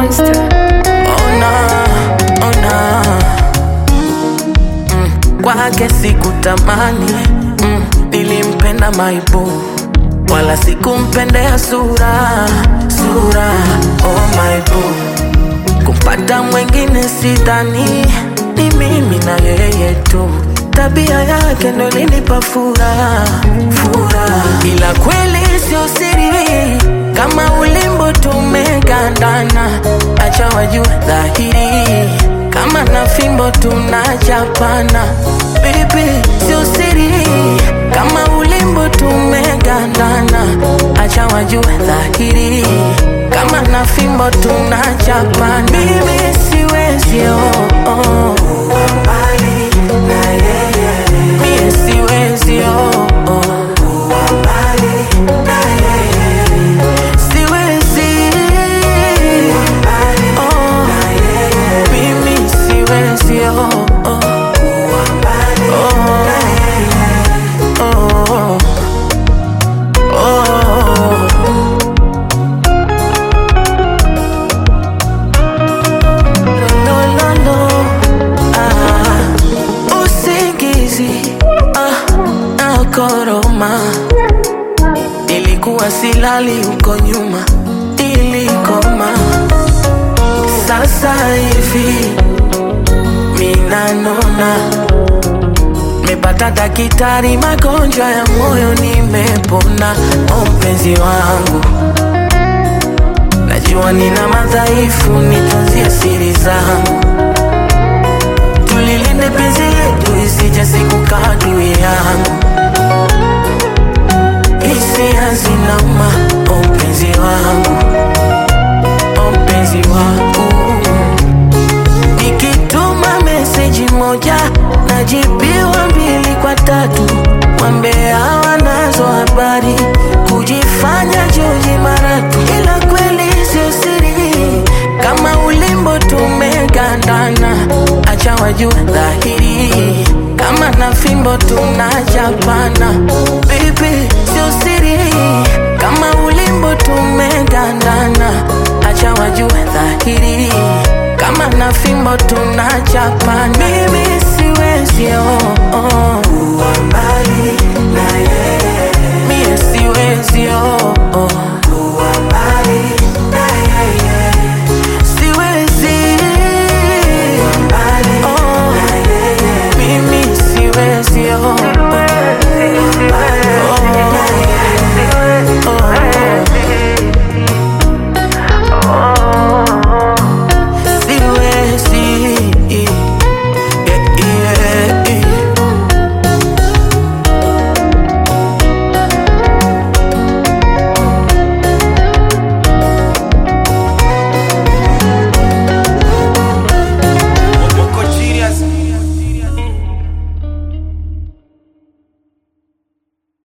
Monster. Ona, ona mm, kwake sikutamani mm, nilimpenda maibu wala sikumpendea sura sura oh maibu kumpata mwengine sidhani ni mimi na yeye tu tabia yake ndo linipa furaha furaha ila kweli sio siri kama ulimbo tumegandana acha wajue dhahiri kama na fimbo tunachapana bibi sio siri kama ulimbo tumegandana acha wajue dhahiri kama na fimbo tunachapana mimi siwezi oh, oh. Mie siwezi oh, oh. Siwezi oh. Mimi siwezi oh, oh. Oh. Oh. Oh. No, no, no. Ah, usingizi ah, nakoroma ilikuwa silali huko nyuma ilikoma sasa hivi minanona mepata dakitari magonjwa ya moyo nimepona o mpenzi wangu najua nina madhaifu nitunzie siri zangu tulilinde penzi letu isije siku kadui yangu hisia zinauma o mpenzi wangu o mpenzi wangu nikituma meseji moja najibiwa mbili kwa tatu wambea wanazo habari kujifanya joji maratu ila kweli sio siri kama ulimbo tumegandana acha wajue dhahiri kama na fimbo tunachapana bibi sio siri kama ulimbo tumegandana acha wajue dhahiri kama na fimbo tunachapana mimi siwezi oh, oh.